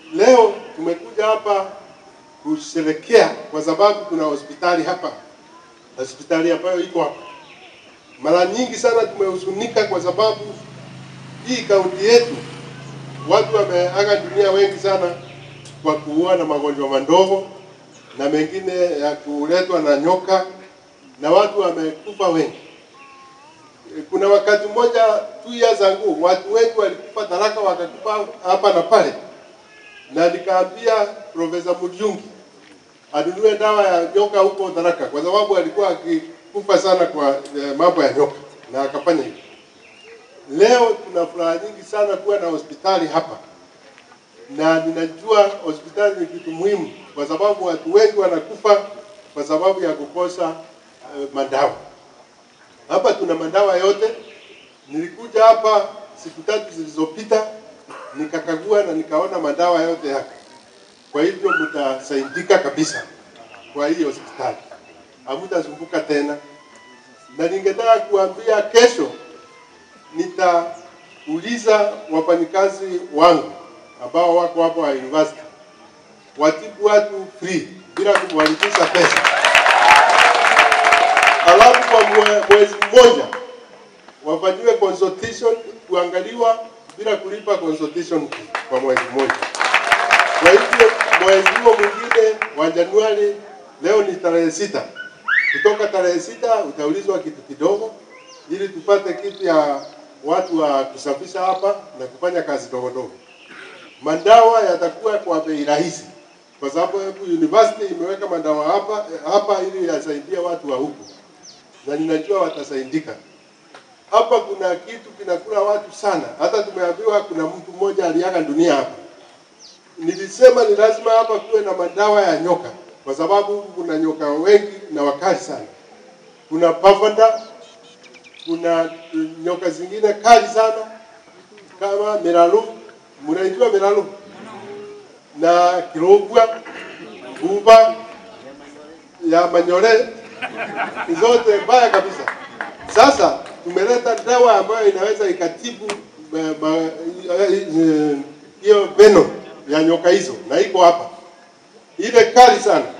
Leo tumekuja hapa kusherekea kwa sababu kuna hospitali hapa, hospitali ambayo iko hapa. Mara nyingi sana tumehuzunika kwa sababu hii kaunti yetu watu wameaga dunia wengi sana kwa kuua na magonjwa madogo na mengine ya kuletwa na nyoka na watu wamekufa wengi. Kuna wakati mmoja two years ago watu wengi walikufa Tharaka wakakufa hapa na pale, na nikaambia Profesa Mujungi anunue dawa ya nyoka huko Tharaka kwa sababu alikuwa akikufa sana kwa eh, mambo ya nyoka, na akafanya hivyo. Leo tuna furaha nyingi sana kuwa na hospitali hapa, na ninajua hospitali ni kitu muhimu, kwa sababu watu wengi wanakufa kwa sababu ya kukosa uh, madawa. Hapa tuna madawa yote. Nilikuja hapa siku tatu zilizopita, nikakagua na nikaona madawa yote yako. Kwa hivyo mtasaidika kabisa kwa hii hospitali, hamtasumbuka tena, na ningetaka kuambia kesho nitauliza wafanyikazi wangu ambao wako hapo wa university watibu watu free bila kumwalipisha pesa, alafu kwa mwe- mwezi mmoja wafanyiwe consultation kuangaliwa bila kulipa consultation fee kwa mwezi mmoja. Kwa hivyo mwezi huo mwingine wa Januari, leo ni tarehe sita, kutoka tarehe sita utaulizwa kitu kidogo, ili tupate kitu ya watu wa kusafisha hapa na kufanya kazi ndogo ndogo. Madawa yatakuwa kwa bei rahisi, kwa sababu university imeweka madawa hapa hapa ili yasaidie watu wa huku, na ninajua watasaidika. Hapa kuna kitu kinakula watu sana, hata tumeambiwa kuna mtu mmoja aliaga dunia hapa. Nilisema ni lazima hapa kuwe na madawa ya nyoka, kwa sababu huku kuna nyoka wengi na wakali sana. Kuna pavanda, kuna uh, nyoka zingine kali sana kama miralu, mnaijua miralu na kirogwa, buba ya manyore, zote mbaya kabisa. Sasa tumeleta dawa ambayo inaweza ikatibu eh, ma- eh, hiyo venom ya nyoka hizo, na iko hapa ile kali sana